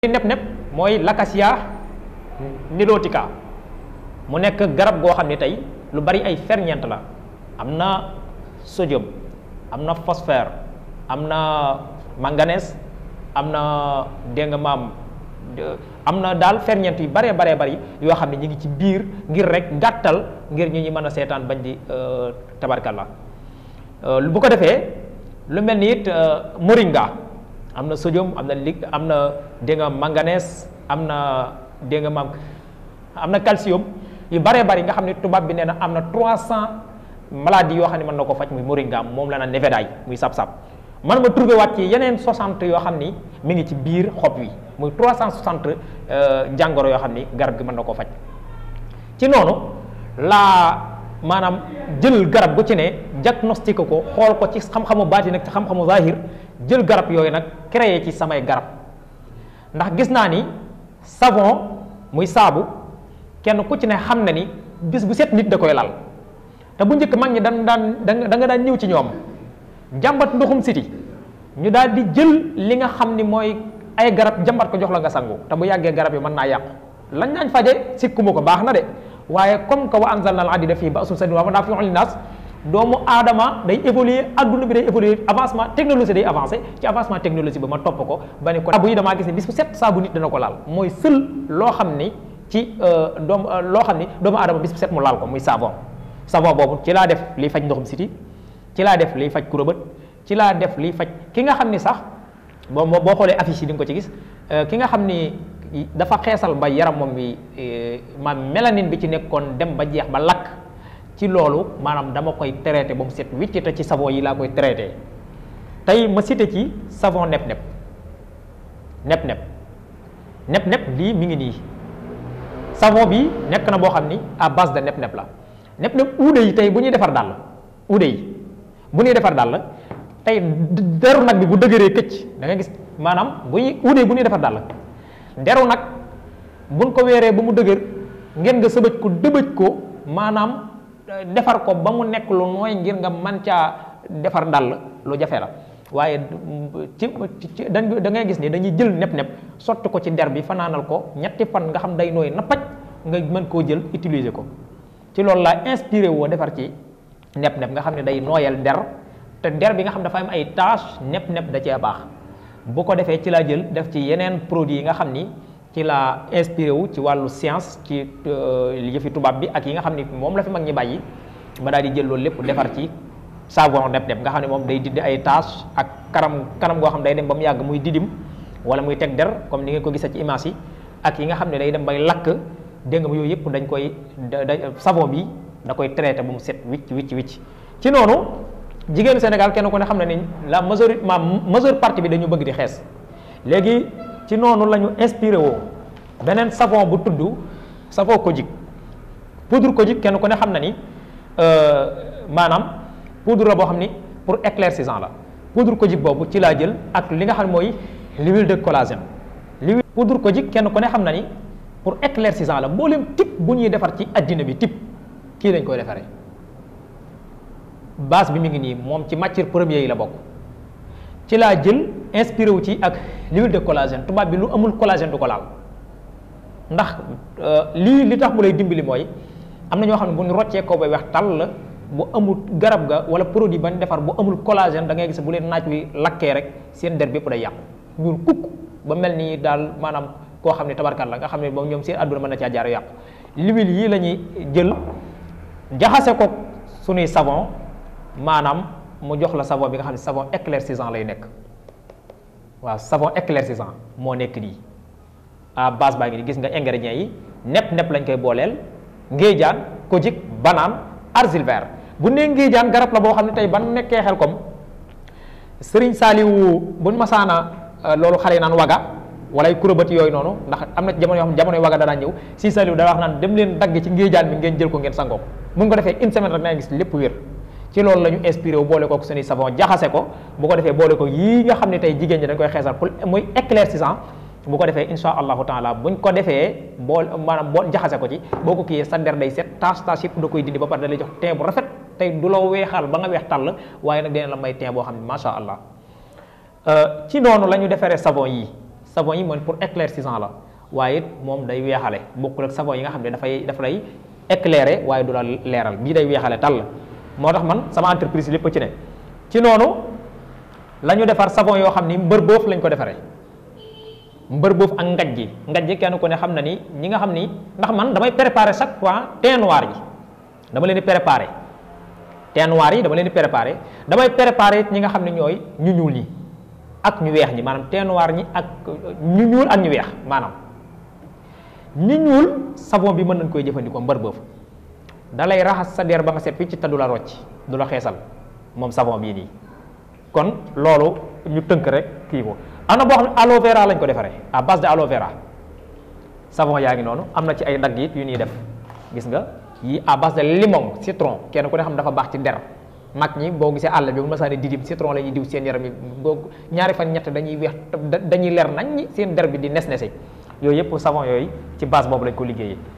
nepp nepp mooy l'acacia nilotica mu nekk garab goo xam ne tey lu bari ay ferñeent la am na sodium am na phosphore am na manganèse am na dégg nga maam am na daal ferñeent yu baree baree bari yoo xam ne ñu ngi ci biir ngir rek gàttal ngir ñu ñi mën a seetaan bañ di tabarkalla bu ko defee lu mel ni it moringa am na sodium am na li am na dégg nga manganèse am na dégg nga maam am na calcium yu baree bari nga xam ne tubaab bi nee na am na 300 maladies yoo xam ne mën na ko faj muy moringa moom la na nevedaay muy sab-sab man ma trouvé waat ci yeneen 60 yoo xam ni mi ngi ci biir xob wi muy 360 jàngoro yoo xam ni garab gi mën na koo faj ci noonu laa maanaam jël garab gu ci ne diagnostic ko xool ko ci xam-xamu baati nag ci xam-xamu zahir jël garab yooyu nag créé ci samay garab ndax gis naa ni savon muy saabu kenn ku ci ne xam na ni bis bu set nit da koy lal te bu njëkk mag ñi dan daan da nga daan ñëw ci ñoom jàmbat ndoxum siti ñu daal di jël li nga xam ni mooy ay garab jàmbat ko jox la nga sangu te bu yàggee garab yi mën naa yàqu lañ daañ faje sikkuma ko baax na de waaye comme que wa anzalna al hadida fii ba'sun shadiidun wa manaafi'u linnaas doomu aadama day évoluer adduna bi day évoluer avancement technologie day avancé ci avancement technologie ba ma topp ko ba ni ko saabu yi damaa gis ne bis bu set saabu nit dana ko laal mooy sël loo xam ni ci doom loo xam ni doomu aadama bis bu set mu laal ko muy savon savon boobu ci laa def liy faj ndoxum siti ci laa def liy faj kurobët ci laa def liy faj ki nga xam ni sax boo boo xoolee affiche yi di nga ko ci gis ki nga xam ni dafa xeesal ba yaram moom bi maam mélanine bi ci nekkoon dem ba jeex ba lakk ci loolu maanaam dama koy traité ba mu set wicc te ci savon yi laa koy traité tey ma cité ci savon nepp nepp nepp nepp nepp nepp lii mi ngi nii savon bi nekk na boo xam ni à base de nepp nepp la nepp nepp uude yi tey bu ñuy defar dàll uude yi bu ñuy defar dàll tey deru nag bi bu dëgëree këcc da nga gis maanaam bu ñuy uude yi bu ñuy defar dàll deru nag buñ ko weeree ba mu dëgër ngeen nga sëbëj ko dëbëj ko maanaam defar ko ba mu nekk lu nooy ngir nga man caa defar dàll lu jafe la waaye ci ci da ngay gis ni dañuy jël nepp-nepp sotti ko ci der bi fanaanal ko ñetti fan nga xam day nooy na paj nga mën koo jël utiliser ko ci loolu laa inspiré woo defar ci nepp-nepp nga xam ne day nooyal der te der bi nga xam dafa am ay tache nepp-nepp da cee baax bu ko defee ci laa jël def ci yeneen produits yi nga xam ni ci laa inspiré wu ci wàllu science ci yëfi tubaab bi ak yi nga xam ni moom la fi mag ñi bàyyi ma daal di jël loolu lépp defar ci savon nepp-nepp nga xam ne moom day dindi ay tache ak kanam kanam goo xam day dem ba mu yàgg muy didim wala muy teg der comme ni ngeen ko gisee ci image yi ak yi nga xam ne day dem bay lakk dégg nga yooyu yëpp dañ koy da savon bi da koy traité ba mu set wicc wicc wicc ci noonu jigéenu Sénégal kenn ku ne xam ne ni la majorité ma majeure partie bi dañu bëgg di xees léegi ci noonu la ñu inspiré woo beneen savon bu tudd savon Kojic poudre Kojic kenn ku ne xam na ni maanaam poudre la boo xam ni pour éclaircissant la poudre Kojic boobu ci laa jël ak li nga xam mooy l'huile de collagène l'huile poudre Kojic kenn ku ne xam na ni pour éclaircissant la mboolem type bu ñuy defar ci addina bi type kii lañ koy defaree base bi mi ngi nii moom ci matière première yi la bokk ci laa jël inspiré wu ci ak l'huile de collagène tubaab bi lu amul collagène du ko laal ndax lii li tax mu lay dimbali mooy am na ñoo xam ne bu ñu roccee ko bay weex tàll la bu amul garab ga wala produit bañ defar bu amul collagène da ngay gis bu leen naaj wi lakkee rek seen der bépp day yàqu ñuul kukk ba mel ni daal maanaam koo xam ne tabarkat la nga xam ne moom ñoom seen àdduna mën na caa jaar yàqu l'huile yii la ñuy jël jaxase ko suñuy savon maanaam mu jox la savon bi nga xam ne savon éclaircissant lay nekk waaw savon éclaircissant moo nekk nii à base baa ngi ni gis nga ingrédients yi nepp nepp lañ koy booleel ngéejaan Kojic banaan argile vert bu nee ngéejaan garab la boo xam ne tey ban nekkee xel comme Serigne Saliou buñ masaana loolu xale yi naan waga wala ay kurobët yooyu noonu ndax am na jamono yoo xam ne jamonoy waga danaa ñëw si Saliou da wax naan dem leen dagg ci ngéejaan bi ngeen jël ko ngeen sangoo ko mun ko defee une semaine rek na gis lépp wér ci loolu la ñu inspiré wu boole ko suñuy savon jaxase ko bu ko defee boole ko yii nga xam ne tey jigéen ñi dañ koy xeesal pour muy éclaircissant bu ko defee insha allahu taala buñ ko defee bool maanaam boo jaxase ko ci boo ko kiyee sa der day set tache tache yëpp da koy dindi ba pare da lay jox teint bu rafet tey du la weexal ba nga weex tàll waaye nag dina la may teint boo xam ne macha allah ci noonu la ñu defaree savon yi savon yi mooy pour éclaircissant la waaye it moom day weexale bokkul ak savon yi nga xam ne dafay dafa lay éclairer waaye du la leeral bii day weexale tàll moo tax man sama entreprise lépp ci ne ci noonu la ñu defar savon yoo xam ni mbër boof lañ ko defaree mbër boof ak ngaj ji ngaj ji kenn ku ne xam na ni ñi nga xam ni ndax man damay préparer chaque fois teint noir yi dama leen di préparer teint noir yi dama leen di préparer damay préparer ñi nga xam ne ñooy ñu ñuul ñi ak ñu weex ñi maanaam teint noir ñi ak ñu ñuul ak ñu weex maanaam ñu ñuul savon bi mën nañ koy jëfandikoo mbër boof da lay raxas sa der ba nga set fii ci te du la rocc du la xeesal moom savon bii nii kon loolu ñu tënk rek kii ko am na boo xam ne aloe vera lañ ko defaree à base de aloe vera savon yaa ngi noonu am na ci ay dagg it yu ñuy def gis nga yi à base de limon citron kenn ku ne xam dafa baax ci der mag ñi boo gisee àll bi bu ma saa ne didim citron la ñuy diw seen yaram yi boo ñaari fan ñett dañuy weex dañuy leer nañ ñi seen der bi di nes nese yooyu yëpp savon yooyu ci base boobu lañ ko liggéeyee